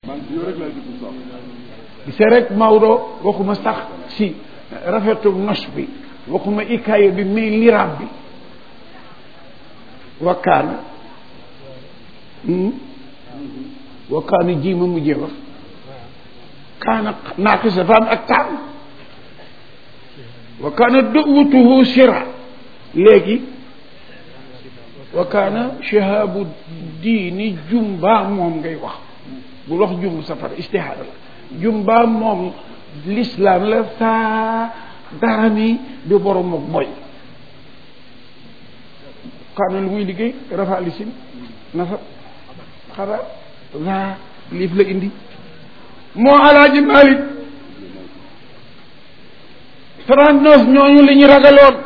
gisee rek Maodo waxuma sax si rafetu nos bi waxuma ikaaya bi mais liraab bi wakkaana wakkaana ji ma mujjee wax kaana naaqisa dafa am ak taam wakkaana duwutuhu sira léegi wakkaana shihaabu diini jumba moom ngay wax bul wax jumb safara istihaada la jumba moom l'islam la saa dara mi di borom moom mooy kaana lu muy liggéey rafa lisin nafa xara la liif la indi moo alaaji Malik trente neuf ñooñu li ñu ragaloon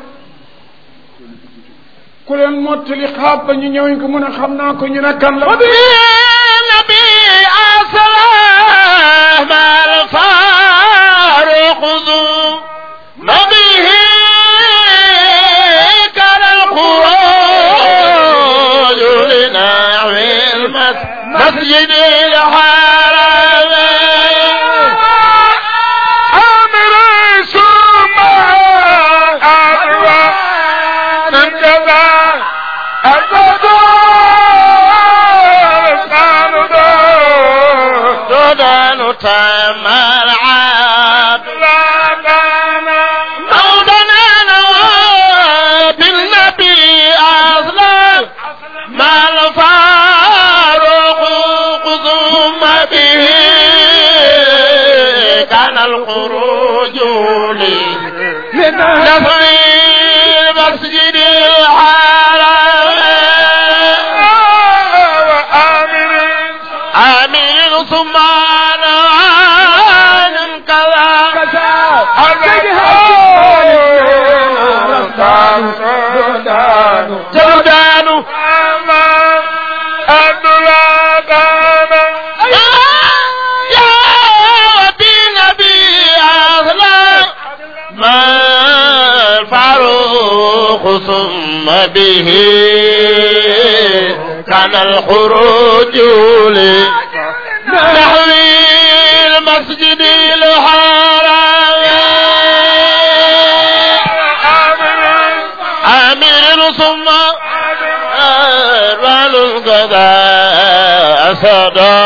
ku leen mottali xaab ba ñu ñëwuñ ko mun a xam naa ko ñu ne kan la nabi asalaam al faaruq du nabihi كان الخروج لنحو المسجد الحرام أمر ثم أروى من كذا أسد دودان تمر عبد مولانا نوى بالنبي أظلم ما الفاروق قضم به كان الخروج لنفع المسجد الحرام وآمر آمين ثم نوان كذا جلدان يا بنبي أغلى ما الفاروق ثم به كان الخروج نحو المسجد الحرام آمين ثم أربال القضاء أسدا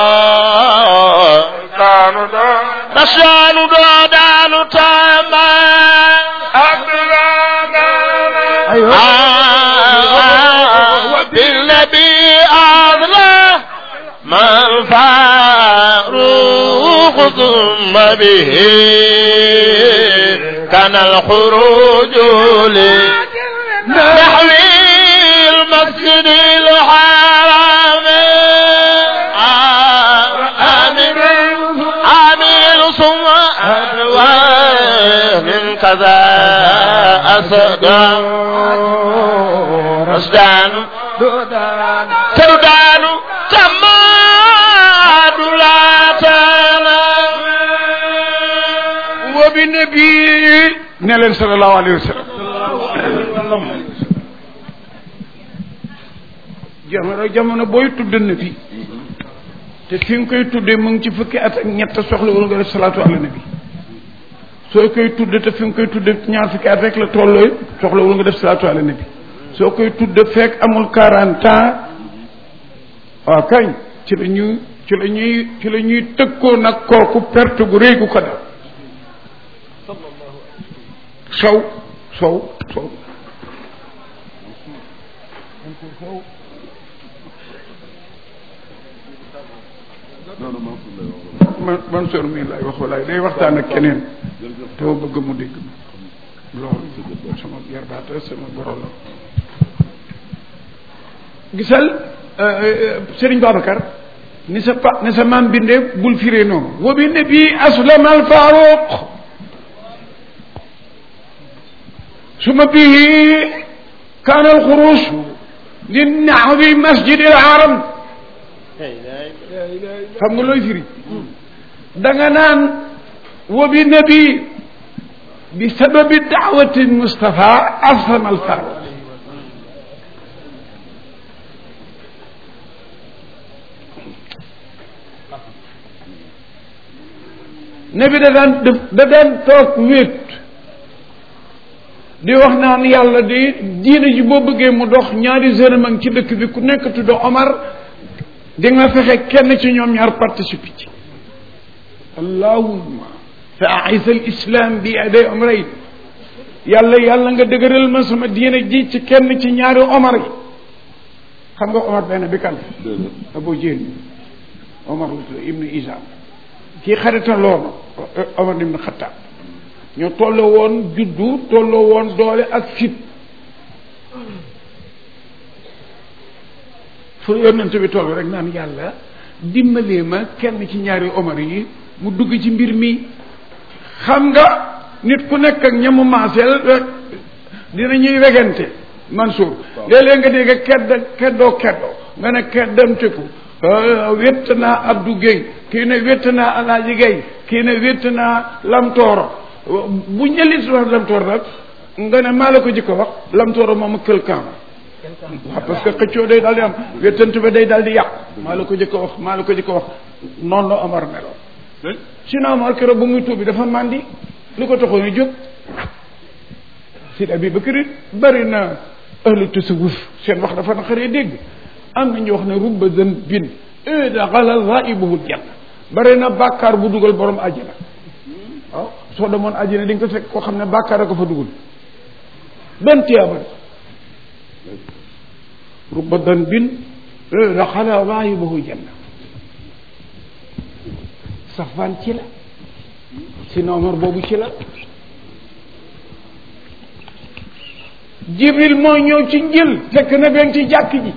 رشان دودان تاما بالنبي أغلى ما الفاروق ثم به كان الخروج نحو المسجد الحرام آمين آمين ثم أدوى من كذا أسدا رشدان تردان تماد لا تنام wa bi nabi ne leen sallallahu alayhi wa sallam jamono jamono booy tudd nabi te fi nga koy tuddee mu ngi ci fukki at ak ñett soxla wala nga def salaatu ala nabi soo koy tudd te fi nga koy tudd ñaar fukki at rek la tolloo soxla wala nga def salaatu ala nabi soo koy tudd fekk amul quarante ans waaw kañ ci la ñuy ci la ñuy ci la ñuy tëkkoo nag kooku perte gu rëy gu ko def sow sow sow man man sor mii lay wax walaay day waxtaan ak keneen te ma bëgg mu dégg loolu sama yarbaata sama goro la gisal Serigne Babacar ni sa pa ni sa maam bindee bul firee noonu wa bi nabi aslama al faruq suma bihi kaana al xuruj li naxwi masjid al haram xam nga looy firi da nga naan wa bi nabi bi sababi daawati Mustafa aslama al faruq ne bi da daan def da daan toog wéet di wax naan yàlla di diine ji boo bëggee mu dox ñaari jeune ci dëkk bi ku nekk tudd Omar di nga fexe kenn ci ñoom ñaar participe ci allahumma fa aisa al islam bi aday omrayn yàlla yàlla nga dëgëral ma sama diine ji ci kenn ci ñaari Omar yi xam nga Omar benn bi kan Abu Jahl Omar la tudd ibnu Isam kii xarita loolu Omar ibnu Xattaab ñoo tolloo woon juddu tolloo woon doole ak fit fu yonent bi toll rek naan yàlla dimbalee ma kenn ci ñaari Omar yi mu dugg ci mbir mi xam nga nit ku nekk ak ñamu maaseel dina ñuy wegante Mansour léeg-léeg nga dégg kedd keddoo keddoo nga ne keddamteku wett naa Abdou Guèye kii ne wett naa Alaaji Guèye kii ne wett naa Lamtooro bu njëlit wax Lamtooro nag nga ne maa la ko jëkk wax Lamtooro moom ak quelqu'un waaw parce que xëccoo day daal di am wettante ba day daal di yàqu maa la ko jëkk wax maa la ko jëkk wax noonu la Omar meloon sinon Omar keroog bu muy tuubi dafa màndi lu ko taxoon a jóg Sidi Abi Bakri bari na ahlu tasawuf seen wax dafa naqaree dégg am na ñu wax ne rubba zan bin daxala raibuhu janna bari na bàkkaar bu dugal borom àjjana waaw soo demoon àjjana di nga ko fekk koo xam ne bàkkaar a ko fa dugal benn tiyaaba rubba zan bin daxala raibuhu janna safaan ci la si noomar boobu ci la jibril moo ñëw ci njël fekk na benn ci jàkk ji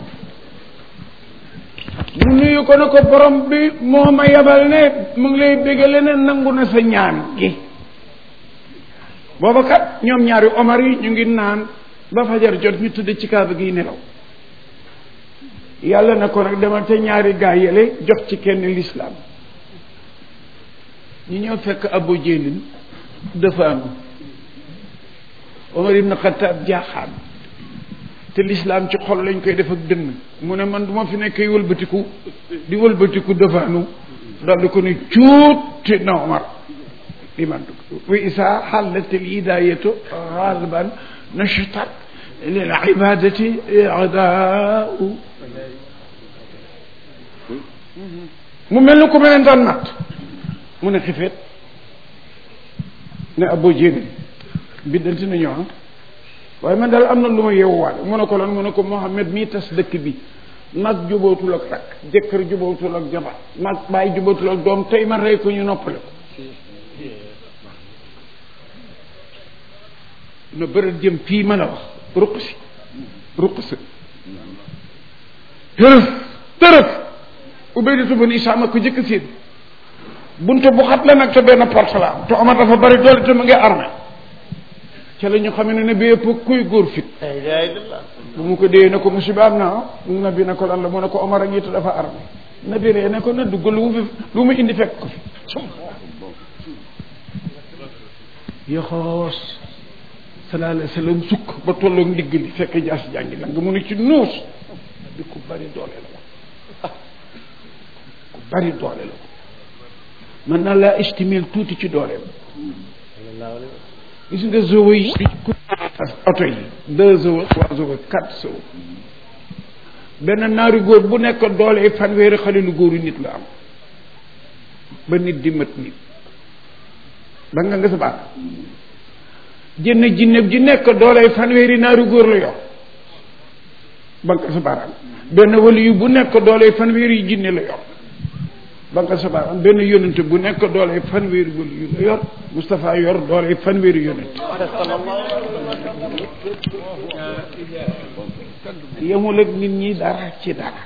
mu nuyu ko ne ko borom bi moo ma yabal ne mu ngi lay bégale ne nangu na sa ñaan gi booba kat ñoom ñaari omar yi ñu ngi naan ba fajar jot ñu tëdd ci kaaba gi nelaw yàlla na ko nag demal te ñaari gaa yele jox ci kenn lislaam ñu ñëw fekk abu jélin dafa am omar ibn xataab jaaxaan te lislaam ci xol lañ koy def ak dënn mu ne man du ma fi nekk wëlbatiku di wëlbatiku defaanu daal di ko ne cuut na omar di man wa isa xallat al hidayatu xalban nashatat lil ibadati adaau mu mel ni ku mel ne daan nat mu ne xifeet ne abo jéegéen biddanti nañu ah waaye man daal am na lu ma yeewuwaale mu ne ko lan mu ne ko Mohamed mii tas dëkk bi mag jubootul ak rak jëkkër jubootul ak jabar mag bàyyi jubootul ak doom tey ma rey ko ñu noppale ko na bërët jëm fii ma la wax ruq si ruq si tërëf tërëf ubaydatu bani isaama ko jëkk seen bunte bu xat la nag te benn porte la am te Omar dafa bari doole te mu ngi armé ca la ñu xam ne ne bi yëpp kuy góor fit bu mu ko dee ne ko musiba am na nabi ne ko lan la mu ne ko Omar a ngi te dafa armé nabi ree ne ko na dugg lu mu fi lu mu indi fekk ko fi yoxoos sallallahu alayhi wa sallam sukk ba tolloog ndigg li fekk jaas jàngi la nga mu ne ci nuus bi ku bari doole la ku bari doole la mën naa laa estimel tuuti ci dooleem gis nga zowo yi oto yi deux zowo trois zowo quatre zowo benn naari góor bu nekk doole fanweeri xale lu góoru nit la am ba nit di mat nit ba nga nga sa baat jënn jinne ji nekk doole fanweeri naari góor la yor ba nga sa baaraam benn wali yu bu nekk doole fanweeri jinne la yor ba nga sa baaraam benn yonente bu nekk doole fanweeri wali yu la yor Moustapha yor doole fanweeri yonente yemul ak nit ñi dara ci dara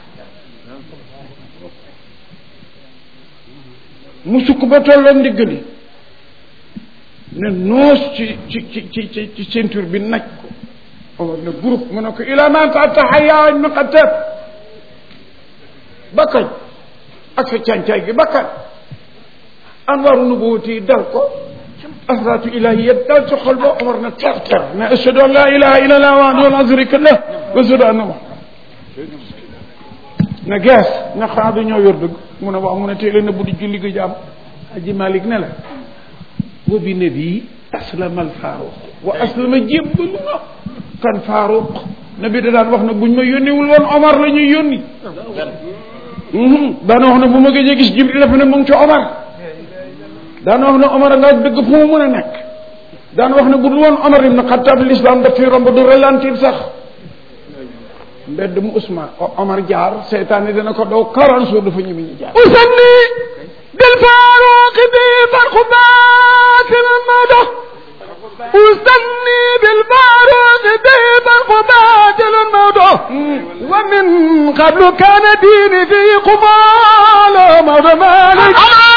mu sukk ba tolloo ndiggali ne noos ci ci ci ci ci ceinture bi naj ko Omar ne groupe mu ne ko ila man tataxaya mi xatab bakkañ ak sa càncaay gi bakkañ anwaaru nubuwati dal ko asraatu ilahiya dal ci xol ba Omar na ter ter ne ashhadu an la ilaha illa allah wahdahu la sharika lah wa ashhadu anna muhammad na gees na xanaa dañoo yor dëgg mu ne waaw mu ne teel na bu di julli gi jaam aji malik ne la wa bi nabi aslama al faaruq wa aslama jébbalu na kan faaruq nabi da daan wax ne buñ ma yónniwul woon omar la ñuy yónni daana wax ne bu ma gëjee gis jibril dafa ne mu ngi ci omar daana wax ne omar nga dëgg fu mu mën a nekk daan wax ne bu dul woon omar ibn xattaab l'islam daf fi romb du ralentir sax mbedd mu Ousmane Omar jaar seytaane dina ko daw quarante jours dafa ñëmi ñu jaar usanni bil faaruq bi farqu baatil ma dox usanni bil faaruq bi farqu baatil ma dox wa min qablu kaana diini fi qubaal mawdo malik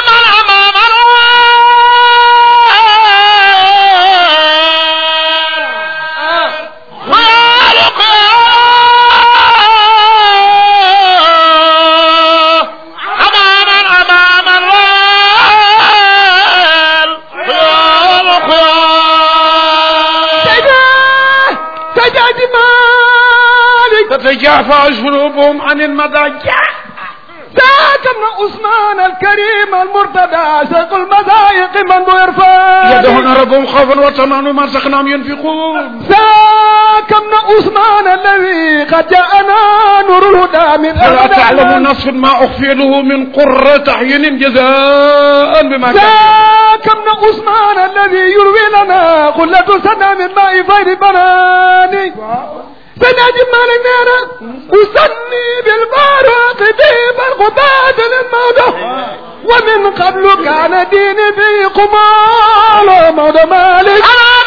تتجافى جنوبهم عن المضاجع ذاك ابن عثمان الكريم المرتدى شيخ المذايق من يرفع يدعون ربهم خوفا وطمعا وما رزقناهم ينفقون ذاك ابن عثمان الذي قد جاءنا نور الهدى من فلا أبد تعلم نفس ما أخفي له من قرة أعين جزاء بما كسبوا ذاك ابن عثمان الذي يروي لنا قلة سنة من ماء غير بناني سنجم مالك نانا أسني بالبارق في برغبات الموضة ومن قبل كان ديني في قمال موضة مالك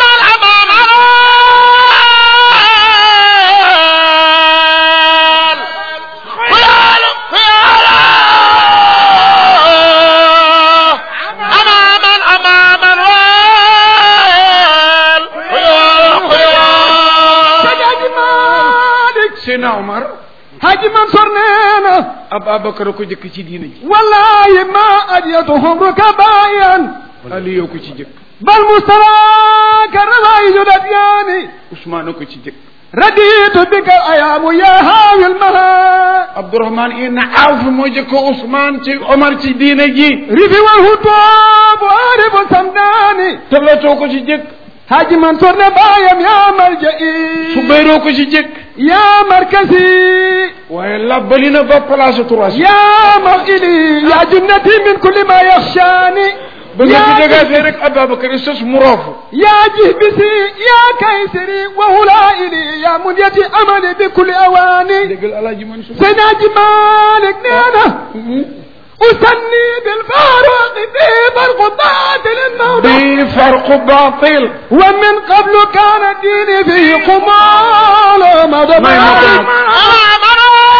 سنجم مالك Sina Omar حاج منصور نانا Ababacar ko jëkk ci diina ji والله ما أجيتهم ركبايا Ali yow ko ci jëkk بل مستوى كالرغايز الأديان Ousmane ko ci jëkk رديت بك الأيام يا هاوي المها Abdourahmane ibn Awf moo jëkk Ousmane ci Omar ci diina ji رفي والهطاب وعارف السمداني tablatoo ko ci jëkk حاج منصور نبايم يا ملجئي Subayroo ko ci jëkk يا مركزي waaye labbali na ba place trois يا موئلي يا جنتي من كل ما يخشاني ba nga fi يا dégaasee rek Ababacar sos mu roofu يا جهبسي يا كيسري وهلائلي يا منيتي أملي بكل أواني déggal Alaaji Mansour سناج مالك نانا أسني بالفاروق في فرق باطل الموضوع bi farqu baatil ومن قبل كان الدين في قمال موضوع ما يمكن.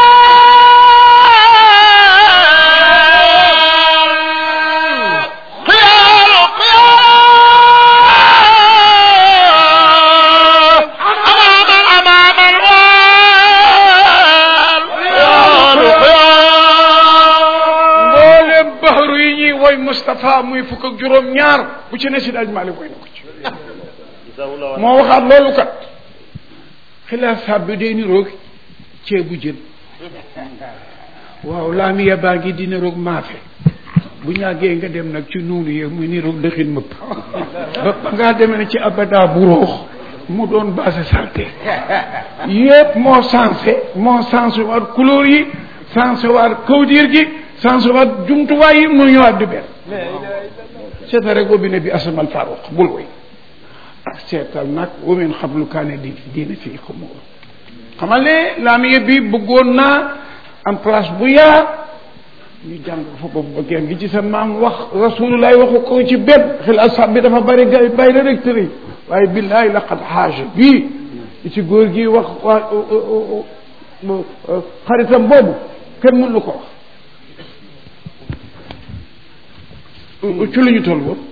mboolem baxaru yi ñuy woy Moustapha muy fukk ak juróom ñaar bu ci ne si daaj Malick woy na ko ci moo waxaat loolu kat xilaafaat bi day niroog ceebu jën waaw laamiya baa ngi di niroog maafe bu ñàggee nga dem nag ci nuunu yee muy niroog dëxin mëpp ba ba ngaa demee ne ci abada bu roox mu doon base salté yépp moo sensé moo sensé waat couleur yi sensé waat kawdiir gi sensé waat jumtuwaay yi mu ñëwaat di benn seeta rek boobu ne bi asamal faruq bul woy ak seetal nag wa min xablu kaane di diine fii ko mu xamal ne laamiya bi bëggoon naa am place bu yaa ñu jàng fa boobu ba geen gi ci sa maam wax rasulullah waxu ko ci benn xilaas bi dafa bari gay bàyyi la rek tëri waaye billahi laqad xaaja bii li ci góor gi wax waa xaritam boobu kenn mënu ko wax ci lu ñu toll boobu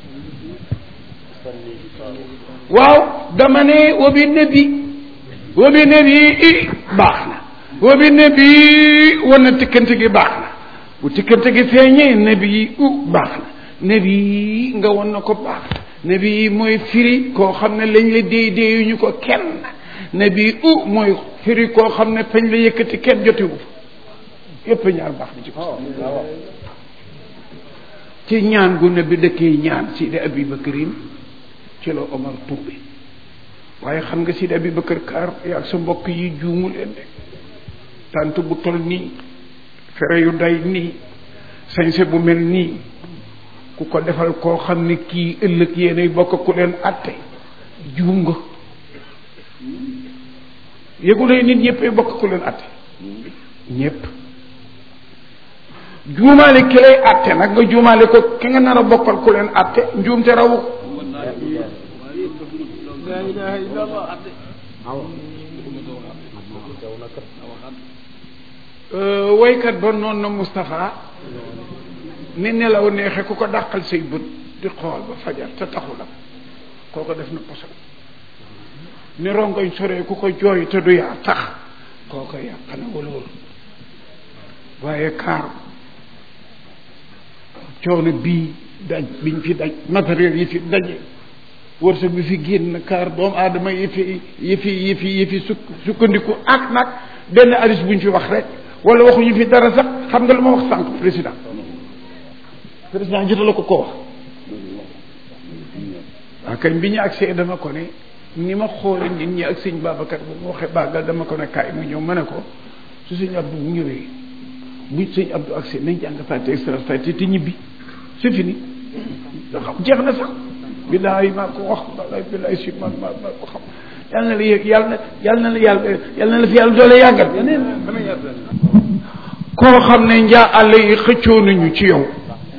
waaw dama ne wa bi nabi wa bi nabi i baax na wa bi nabi wan na tikkante gi baax na bu tikkante gi feeñee nabi yi u baax na nabi yi nga wan na ko baax na nabi yi mooy firi koo xam ne lañ la déy déyuñu ko kenn nabi u mooy firi koo xam ne fañ la yëkkati kenn jotewu fa yépp ñaar baax na ci ko ci ñaan gu ne bi dëkkee ñaan Sidi Abi Bakarin ci la Omar tuube waaye xam nga Sidi Abi Bakar kaar yaag sa mbokk yi juumu leen de tant bu tol nii fere yu day nii sañse bu mel nii ku ko defal koo xam ne kii ëllëg yéenay bokk ku leen atte juum nga yëgulee nit ñëppay bokk ku leen atte ñëpp juumaale ki lay atte nag nga juumaale ko ki nga nar a bokkal ku leen atte njuum te rawu waykat ba noon na Moustapha ni nelaw neexe ku ko dàqal say bët di xool ba fajar te taxu la kooko def na poson ni rongoñ soree ku ko jooy te du yaa tax kooko yàq na waloolu waaye kaar coono bii daj biñ fi daj matériel yi fi daje wërsëg bi fi génn kaar doomu aadama yi fi yi fi yi fi yi fi sukk sukkandiku ak nag benn aris buñ fi wax rek wala waxuñu fi dara sax xam nga lu ma wax sànq président président jota la ko ko wax waa kañ bi ñu agsee dama ko ne ni ma xoole nit ñi ak sëñ Babacar bu mu waxee bàggal dama ko ne kaay mu ñëw ma ne ko su sëñ Abdou bu ñëwee bu sëñ Abdou agsee nañ jàng fàtte extra fàtte te ñibbi c'est fini xam jeex na sax billaay maa ko wax billaay billaay si man maa maa ko xam yal na la yëg yàlla na yàlla na la yàlla yàlla na la fi yàlla doole yàggal koo xam ne njaa àll yi xëccoo nañu ci yow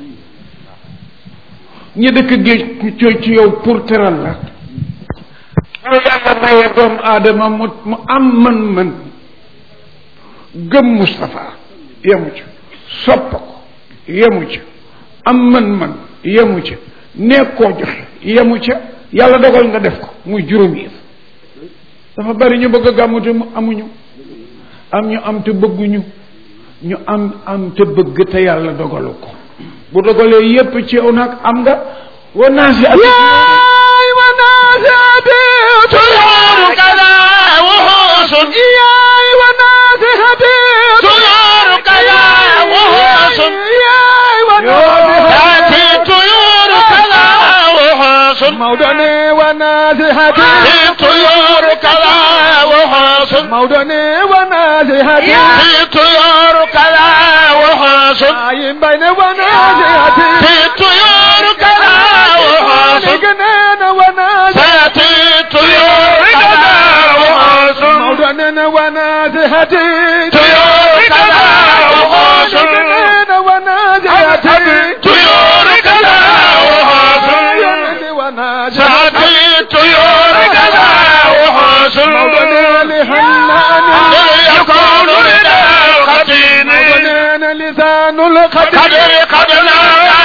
ñi dëkk géej xëccoo ci yow pour teral la bu yàlla maye doomu aadama mu mu am mën-mën gëm Moustapha yemu ci sopp ko yemu ci am mën-mën yemu ci nekk koo joxe yemu ca yàlla dogal nga def ko muy juróom yi dafa bari ñu bëgg a gàmmu te mu amuñu am ñu am te bëgguñu ñu am am te bëgg te yàlla dogalu ko bu dogalee yépp ci yow nag am nga wa naasi at yaay wa naasiati tuyaaru kada wuxuusun yaay wa naasihati tuyaaru kada wuxuusun yaay wa naasihati tuyaaru kada wuxuusun mawdane wa naasihati tuyaaru kada wuxuusun mawdane wa naasihati tuyaaru kada wuxuusun ayin bayne wa naasihati tuyaaru kada wuxuusun ganena wa naasihati tuyaaru kada wuxuusun mawdane wa naasihati tuyaaru kada wuxuusun ganena wa naasihati tuyaaru kada wuxuusun yonene wa naasihati tuyaaru kada wuxuusun mawdane lihannani يكون لنا الختين مدنين لسان القدر قدنا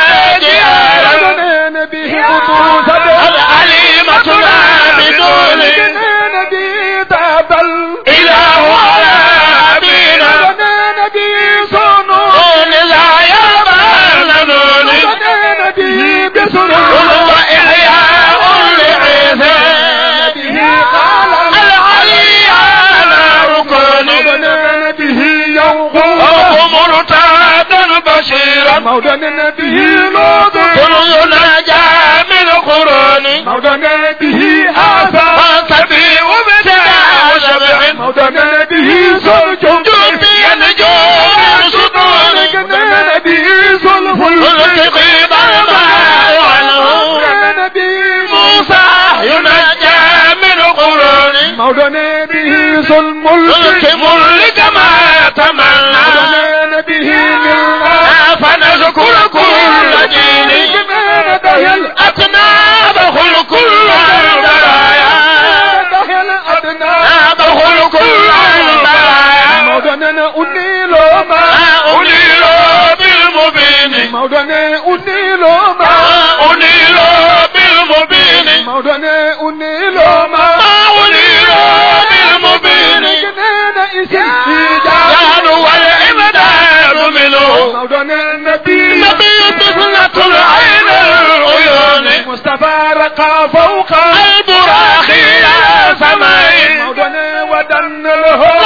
مدنين به خطوط العليمة لا بدون مدنين به تاب الإله على أبينا مدنين به صنون لا يبال نون مدنين به بسرور وإحياء لعيسى به قال العلي على ركن مدنين به يوم مرتادا بشيرا مودنا به لوط كل يناجى من قرون مودنا به آثار كبير وبتاع وشبع مودنا به سجود جنبي النجوم سطول مودنا به صلح التقي ضربا عنه مودنا به موسى يناجى من قرون مودنا به صلم الملك ملك ما تمنى مودنا به منا فنذكر كل دين دهي الأتناب خل كل البرايا دهي الأتناب خل كل البرايا مودنا أنيل ما أنيل بالمبين مودنا أنيل ما أنيل بالمبين مودنا أنيل ما أنيل بالمبين جنان إسجاد والإمداد منه مودنا النبي نبي طفلة العين العيون مصطفى رقى فوق البراق يا سماء مودنا ودن له